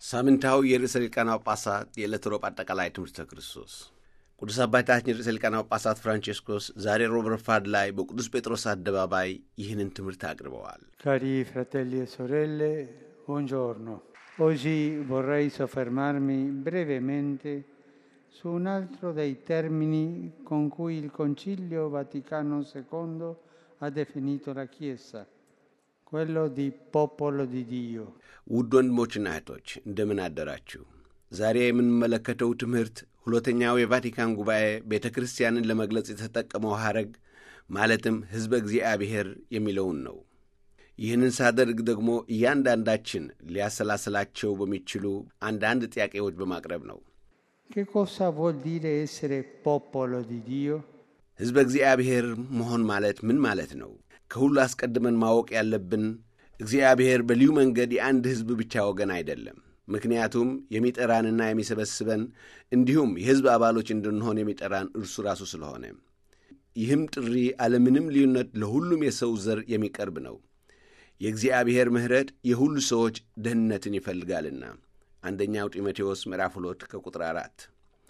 ሳምንታዊ የርዕሰ ሊቃነ ጳጳሳት የዕለት ሮብ አጠቃላይ ትምህርተ ክርስቶስ ቅዱስ አባታችን ርዕሰ ሊቃነ ጳጳሳት ፍራንቼስኮስ ዛሬ ሮብ ረፋድ ላይ በቅዱስ ጴጥሮስ አደባባይ ይህንን ትምህርት አቅርበዋል። Cari fratelli e sorelle, buongiorno. Oggi vorrei soffermarmi brevemente su un altro dei termini con cui il Concilio Vaticano II ha definito la Chiesa, quello di popolo di Dio. ውድ ወንድሞችና እህቶች እንደምን አደራችሁ? ዛሬ የምንመለከተው ትምህርት ሁለተኛው የቫቲካን ጉባኤ ቤተ ክርስቲያንን ለመግለጽ የተጠቀመው ሐረግ ማለትም ሕዝበ እግዚአብሔር የሚለውን ነው። ይህንን ሳደርግ ደግሞ እያንዳንዳችን ሊያሰላስላቸው በሚችሉ አንዳንድ ጥያቄዎች በማቅረብ ነው። Che cosa vuol dire essere popolo di Dio? ሕዝበ እግዚአብሔር መሆን ማለት ምን ማለት ነው? ከሁሉ አስቀድመን ማወቅ ያለብን እግዚአብሔር በልዩ መንገድ የአንድ ሕዝብ ብቻ ወገን አይደለም። ምክንያቱም የሚጠራንና የሚሰበስበን እንዲሁም የሕዝብ አባሎች እንድንሆን የሚጠራን እርሱ ራሱ ስለሆነ፣ ይህም ጥሪ አለምንም ልዩነት ለሁሉም የሰው ዘር የሚቀርብ ነው። የእግዚአብሔር ምሕረት የሁሉ ሰዎች ደህንነትን ይፈልጋልና አንደኛው ጢሞቴዎስ ምዕራፍ ሁለት ከቁጥር አራት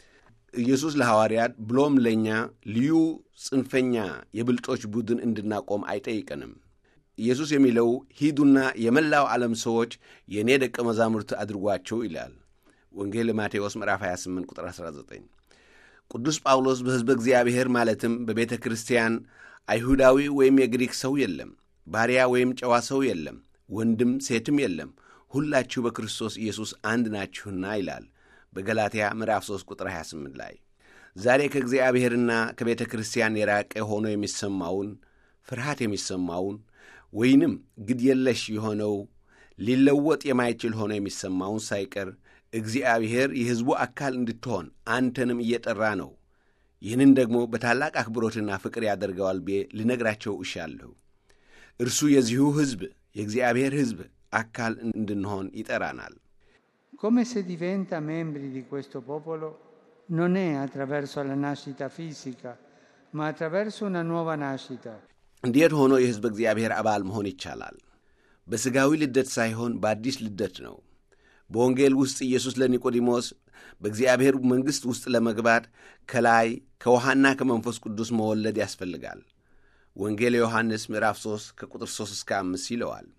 ኢየሱስ ለሐዋርያት ብሎም ለእኛ ልዩ ጽንፈኛ የብልጦች ቡድን እንድናቆም አይጠይቀንም። ኢየሱስ የሚለው ሂዱና የመላው ዓለም ሰዎች የእኔ ደቀ መዛሙርት አድርጓቸው ይላል። ወንጌል ማቴዎስ ምዕራፍ 28 ቁጥር 19። ቅዱስ ጳውሎስ በሕዝበ እግዚአብሔር ማለትም በቤተ ክርስቲያን አይሁዳዊ ወይም የግሪክ ሰው የለም፣ ባሪያ ወይም ጨዋ ሰው የለም፣ ወንድም ሴትም የለም፣ ሁላችሁ በክርስቶስ ኢየሱስ አንድ ናችሁና ይላል በገላትያ ምዕራፍ 3 ቁጥር 28 ላይ። ዛሬ ከእግዚአብሔርና ከቤተ ክርስቲያን የራቀ ሆኖ የሚሰማውን ፍርሃት የሚሰማውን ወይንም ግድ የለሽ የሆነው ሊለወጥ የማይችል ሆኖ የሚሰማውን ሳይቀር እግዚአብሔር የሕዝቡ አካል እንድትሆን አንተንም እየጠራ ነው። ይህንን ደግሞ በታላቅ አክብሮትና ፍቅር ያደርገዋል ብዬ ልነግራቸው እሻለሁ። እርሱ የዚሁ ሕዝብ የእግዚአብሔር ሕዝብ አካል እንድንሆን ይጠራናል። Come si diventa membri di questo popolo non è attraverso la nascita fisica, ma attraverso una nuova nascita. እንዴት ሆኖ የሕዝብ እግዚአብሔር አባል መሆን ይቻላል? በሥጋዊ ልደት ሳይሆን በአዲስ ልደት ነው። በወንጌል ውስጥ ኢየሱስ ለኒቆዲሞስ በእግዚአብሔር መንግሥት ውስጥ ለመግባት ከላይ ከውሃና ከመንፈስ ቅዱስ መወለድ ያስፈልጋል። ወንጌል ዮሐንስ ምዕራፍ 3 ከቁጥር 3 እስከ 5 ይለዋል።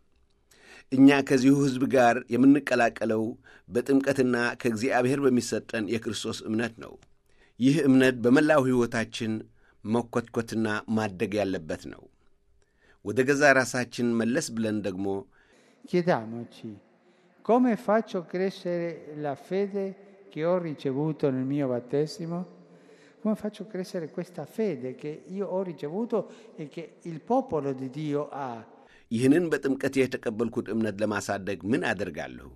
እኛ ከዚሁ ሕዝብ ጋር የምንቀላቀለው በጥምቀትና ከእግዚአብሔር በሚሰጠን የክርስቶስ እምነት ነው። ይህ እምነት በመላው ሕይወታችን መኰትኰትና ማደግ ያለበት ነው። ወደ ገዛ ራሳችን መለስ ብለን ደግሞ Chiediamoci come faccio crescere la fede che ho ricevuto nel mio battesimo? Come faccio crescere questa fede che io ho ricevuto e che il popolo di Dio ha? ይህንን በጥምቀት የተቀበልኩት እምነት ለማሳደግ ምን አደርጋለሁ?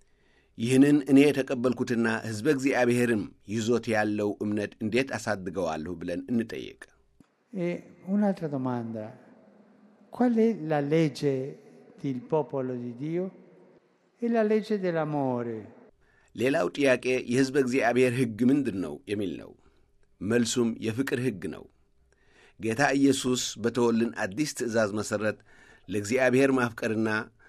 ይህንን እኔ የተቀበልኩትና ሕዝበ እግዚአብሔርም ይዞት ያለው እምነት እንዴት አሳድገዋለሁ ብለን እንጠይቅ። E un'altra domanda, qual è la legge del popolo di Dio? È la legge dell'amore. ሌላው ጥያቄ የሕዝበ እግዚአብሔር ሕግ ምንድን ነው የሚል ነው። መልሱም የፍቅር ሕግ ነው። ጌታ ኢየሱስ በተወልን አዲስ ትእዛዝ መሠረት ለእግዚአብሔር ማፍቀርና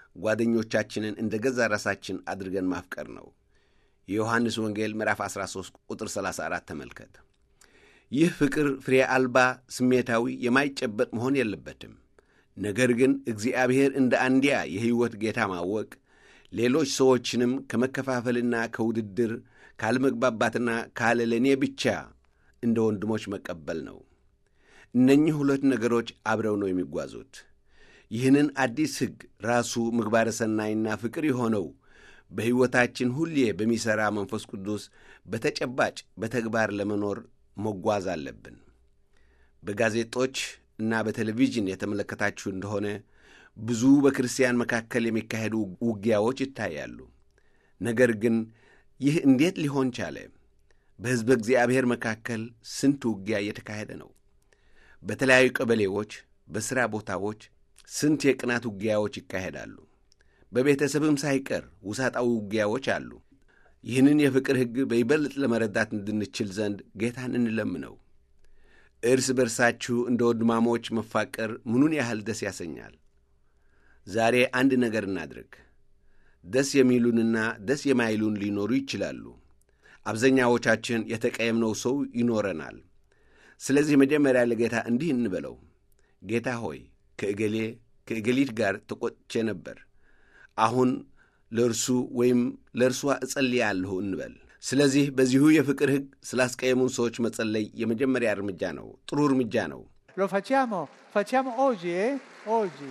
ጓደኞቻችንን እንደ ገዛ ራሳችን አድርገን ማፍቀር ነው። የዮሐንስ ወንጌል ምዕራፍ 13 ቁጥር 34 ተመልከት። ይህ ፍቅር ፍሬ አልባ፣ ስሜታዊ፣ የማይጨበጥ መሆን የለበትም። ነገር ግን እግዚአብሔር እንደ አንድያ የሕይወት ጌታ ማወቅ፣ ሌሎች ሰዎችንም ከመከፋፈልና ከውድድር ካለመግባባትና ካለ ለእኔ ብቻ እንደ ወንድሞች መቀበል ነው። እነኚህ ሁለት ነገሮች አብረው ነው የሚጓዙት። ይህንን አዲስ ሕግ ራሱ ምግባረ ሰናይና ፍቅር የሆነው በሕይወታችን ሁሌ በሚሠራ መንፈስ ቅዱስ በተጨባጭ በተግባር ለመኖር መጓዝ አለብን። በጋዜጦች እና በቴሌቪዥን የተመለከታችሁ እንደሆነ ብዙ በክርስቲያን መካከል የሚካሄዱ ውጊያዎች ይታያሉ። ነገር ግን ይህ እንዴት ሊሆን ቻለ? በሕዝበ እግዚአብሔር መካከል ስንት ውጊያ እየተካሄደ ነው። በተለያዩ ቀበሌዎች፣ በሥራ ቦታዎች ስንት የቅናት ውጊያዎች ይካሄዳሉ። በቤተሰብም ሳይቀር ውሳጣዊ ውጊያዎች አሉ። ይህንን የፍቅር ሕግ በይበልጥ ለመረዳት እንድንችል ዘንድ ጌታን እንለምነው። እርስ በርሳችሁ እንደ ወንድማሞች መፋቀር ምኑን ያህል ደስ ያሰኛል። ዛሬ አንድ ነገር እናድርግ። ደስ የሚሉንና ደስ የማይሉን ሊኖሩ ይችላሉ። አብዛኛዎቻችን የተቀየምነው ሰው ይኖረናል። ስለዚህ መጀመሪያ ለጌታ እንዲህ እንበለው፣ ጌታ ሆይ ከእገሌ ከእገሊት ጋር ተቆጥቼ ነበር፣ አሁን ለእርሱ ወይም ለእርሷ እጸልያለሁ እንበል። ስለዚህ በዚሁ የፍቅር ሕግ ስላስቀየሙን ሰዎች መጸለይ የመጀመሪያ እርምጃ ነው። ጥሩ እርምጃ ነው። Lo facciamo? Facciamo oggi, eh? Oggi.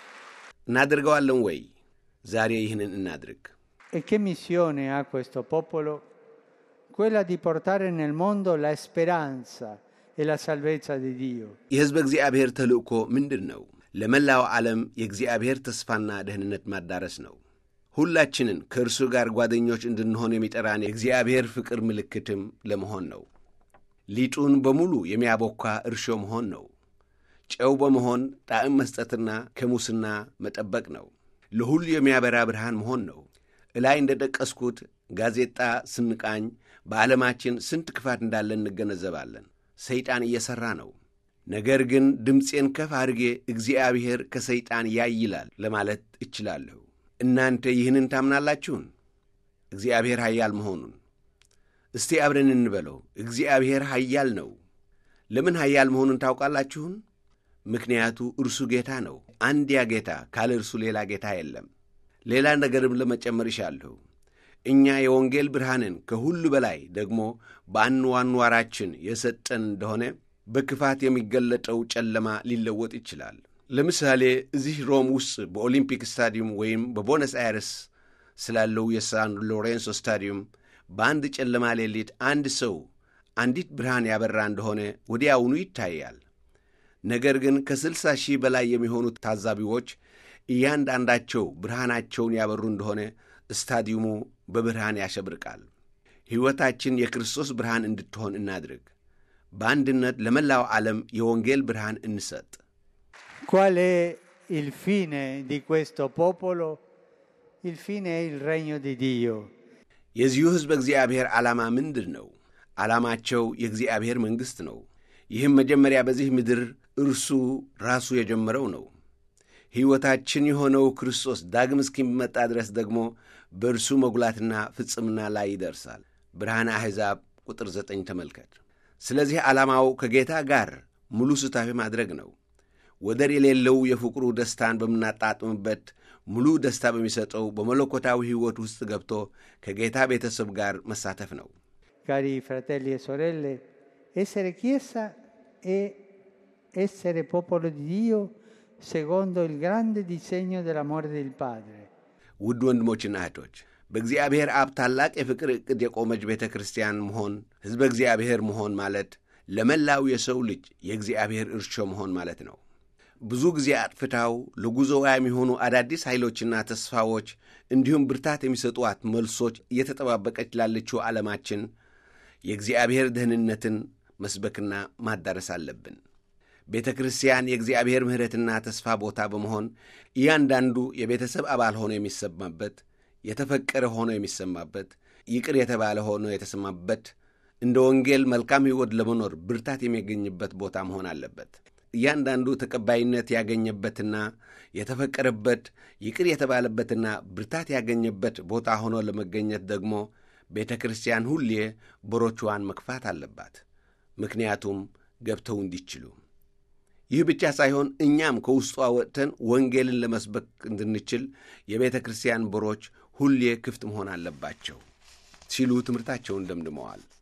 እናደርገዋለን ወይ? ዛሬ ይህንን እናድርግ። E che missione ha questo popolo? Quella di portare nel mondo la speranza e la salvezza di Dio. የሕዝበ እግዚአብሔር ተልእኮ ምንድን ነው? ለመላው ዓለም የእግዚአብሔር ተስፋና ደህንነት ማዳረስ ነው። ሁላችንን ከእርሱ ጋር ጓደኞች እንድንሆን የሚጠራን የእግዚአብሔር ፍቅር ምልክትም ለመሆን ነው። ሊጡን በሙሉ የሚያቦካ እርሾ መሆን ነው። ጨው በመሆን ጣዕም መስጠትና ከሙስና መጠበቅ ነው። ለሁሉ የሚያበራ ብርሃን መሆን ነው። እላይ እንደ ጠቀስኩት ጋዜጣ ስንቃኝ በዓለማችን ስንት ክፋት እንዳለ እንገነዘባለን። ሰይጣን እየሠራ ነው። ነገር ግን ድምፄን ከፍ አድርጌ እግዚአብሔር ከሰይጣን ያይላል ለማለት እችላለሁ። እናንተ ይህንን ታምናላችሁን? እግዚአብሔር ኃያል መሆኑን እስቲ አብረን እንበለው። እግዚአብሔር ኃያል ነው። ለምን ኃያል መሆኑን ታውቃላችሁን? ምክንያቱ እርሱ ጌታ ነው። አንድያ ጌታ፣ ካለ እርሱ ሌላ ጌታ የለም። ሌላ ነገርም ለመጨመር ይሻለሁ። እኛ የወንጌል ብርሃንን ከሁሉ በላይ ደግሞ በአንዋኗራችን የሰጠን እንደሆነ በክፋት የሚገለጠው ጨለማ ሊለወጥ ይችላል። ለምሳሌ እዚህ ሮም ውስጥ በኦሊምፒክ ስታዲየም ወይም በቦነስ አይረስ ስላለው የሳን ሎሬንሶ ስታዲየም በአንድ ጨለማ ሌሊት አንድ ሰው አንዲት ብርሃን ያበራ እንደሆነ ወዲያውኑ ይታያል። ነገር ግን ከስልሳ ሺህ በላይ የሚሆኑት ታዛቢዎች እያንዳንዳቸው ብርሃናቸውን ያበሩ እንደሆነ ስታዲየሙ በብርሃን ያሸብርቃል። ሕይወታችን የክርስቶስ ብርሃን እንድትሆን እናድርግ። በአንድነት ለመላው ዓለም የወንጌል ብርሃን እንሰጥ። Qual è il fine di questo popolo? Il fine è il regno di Dio. የዚሁ ሕዝብ እግዚአብሔር ዓላማ ምንድን ነው? ዓላማቸው የእግዚአብሔር መንግሥት ነው። ይህም መጀመሪያ በዚህ ምድር እርሱ ራሱ የጀመረው ነው። ሕይወታችን የሆነው ክርስቶስ ዳግም እስኪመጣ ድረስ ደግሞ በእርሱ መጉላትና ፍጽምና ላይ ይደርሳል። ብርሃነ አሕዛብ ቁጥር ዘጠኝ ተመልከት። ስለዚህ ዓላማው ከጌታ ጋር ሙሉ ስታፊ ማድረግ ነው። ወደር የሌለው የፍቅሩ ደስታን በምናጣጥምበት ሙሉ ደስታ በሚሰጠው በመለኮታዊ ሕይወት ውስጥ ገብቶ ከጌታ ቤተሰብ ጋር መሳተፍ ነው። Cari fratelli e sorelle, essere Chiesa è essere popolo di Dio secondo il grande disegno dell'amore del Padre. ውድ ወንድሞችና እህቶች በእግዚአብሔር አብ ታላቅ የፍቅር ዕቅድ የቆመች ቤተ ክርስቲያን መሆን ሕዝበ እግዚአብሔር መሆን ማለት ለመላው የሰው ልጅ የእግዚአብሔር እርሾ መሆን ማለት ነው። ብዙ ጊዜ አጥፍታው ለጉዞዋ የሚሆኑ አዳዲስ ኃይሎችና ተስፋዎች እንዲሁም ብርታት የሚሰጧት መልሶች እየተጠባበቀች ላለችው ዓለማችን የእግዚአብሔር ደህንነትን መስበክና ማዳረስ አለብን። ቤተ ክርስቲያን የእግዚአብሔር ምሕረትና ተስፋ ቦታ በመሆን እያንዳንዱ የቤተሰብ አባል ሆኖ የሚሰማበት፣ የተፈቀረ ሆኖ የሚሰማበት፣ ይቅር የተባለ ሆኖ የተሰማበት፣ እንደ ወንጌል መልካም ሕይወት ለመኖር ብርታት የሚያገኝበት ቦታ መሆን አለበት። እያንዳንዱ ተቀባይነት ያገኘበትና የተፈቀረበት ይቅር የተባለበትና ብርታት ያገኘበት ቦታ ሆኖ ለመገኘት ደግሞ ቤተ ክርስቲያን ሁሌ በሮቿን መክፋት አለባት። ምክንያቱም ገብተው እንዲችሉ። ይህ ብቻ ሳይሆን እኛም ከውስጧ ወጥተን ወንጌልን ለመስበክ እንድንችል የቤተ ክርስቲያን በሮች ሁሌ ክፍት መሆን አለባቸው ሲሉ ትምህርታቸውን ደምድመዋል።